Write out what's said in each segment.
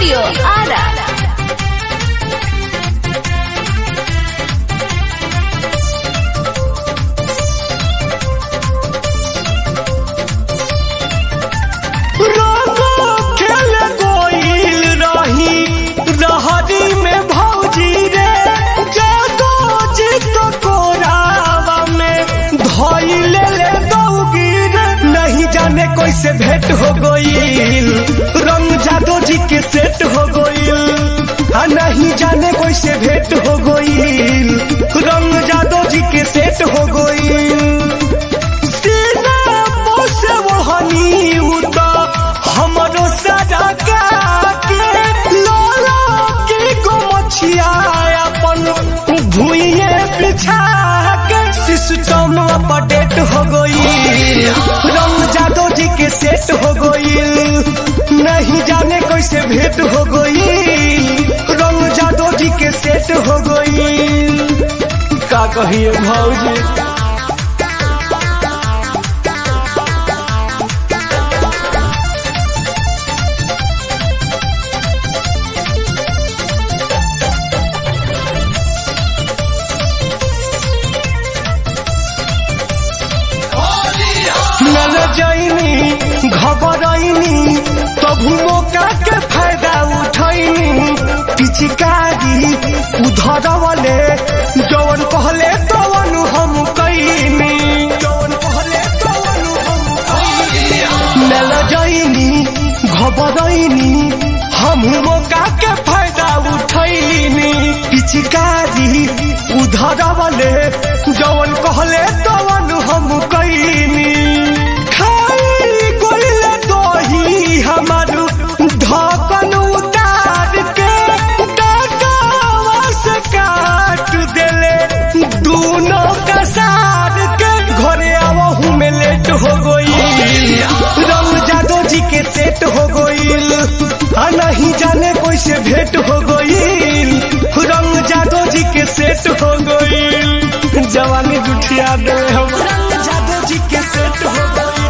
Studio Ara. रंगो खेल गोइल रही रहरी में भौजी रे जादो जित कोरावा में धइले ले दौगी रे नहीं जाने कैसे भेंट हो गइल रंग जादो जी के सेट हो गइल आ नहीं जाने कैसे भेंट हो गइल रंग जादो जी के सेट हो गइल सीना पोसे वहनी उता हमरो सजा के लोला के गो मछिया अपन भुइये बिछा के सिस्टम अपडेट हो गई रंग जादो जी के सेट हो गई नहीं जाने कैसे भेंट हो गई रंग जादो जी के सेट हो गई का कहिए भाऊजी नल जैनी घबरैनी तभु मौका के फायदा उठैनी पिचकारी उधरवले जवन कहले तवन हम कैनी जवन कहले तवन हम कैनी नल जैनी घबरैनी हम मौका के फायदा उठैनी पिचकारी उधरवले जवन कहले तवन हम कैनी खाई गोइल दही हमर ढकन उतार के डाटावा से काट देले दूनो का सार के घरे आवहू में लेट हो गई रंग जादो जी के सेट हो गईल आ नहीं जाने कैसे भेंट हो गईल रंग जादो जी के सेट हो गईल जवानी जुठिया दे हम रंग जादो जी के सेट हो गईल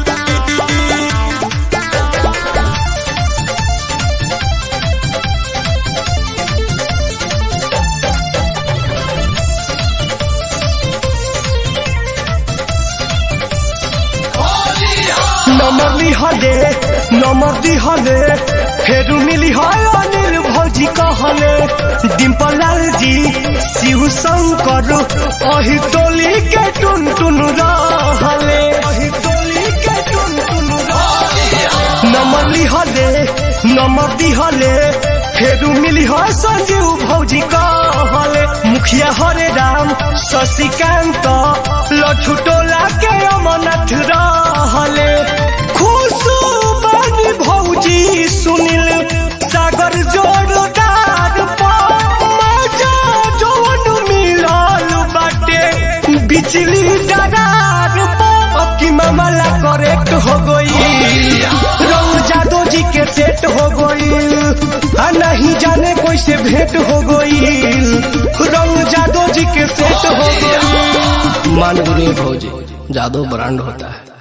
नमर लिहले नमर दिहले फेरू मिली है अनिल भौजी कहले डिम्पल लाल जी शिव शंकर अहि टोली के टुन टुन रहले अहि टोली के टुन टुन नमर लिहले नमर दिहले फेरू मिली है संजीव भौजी कहले मुखिया हरे राम शशिकांत लठु टोला के अमरनाथ रहले खुशू बानी भौजी सुनिल सागर जोरदार मजा जवन मिलल बाटे बिजली डरार अक्की मामला करेक्ट हो गई रंग जादो जी के सेट हो गई आ नहीं जाने कैसे भेंट हो गई रंग जादो जी के सेट हो गई मान गुरु भौजी जादू ब्रांड होता है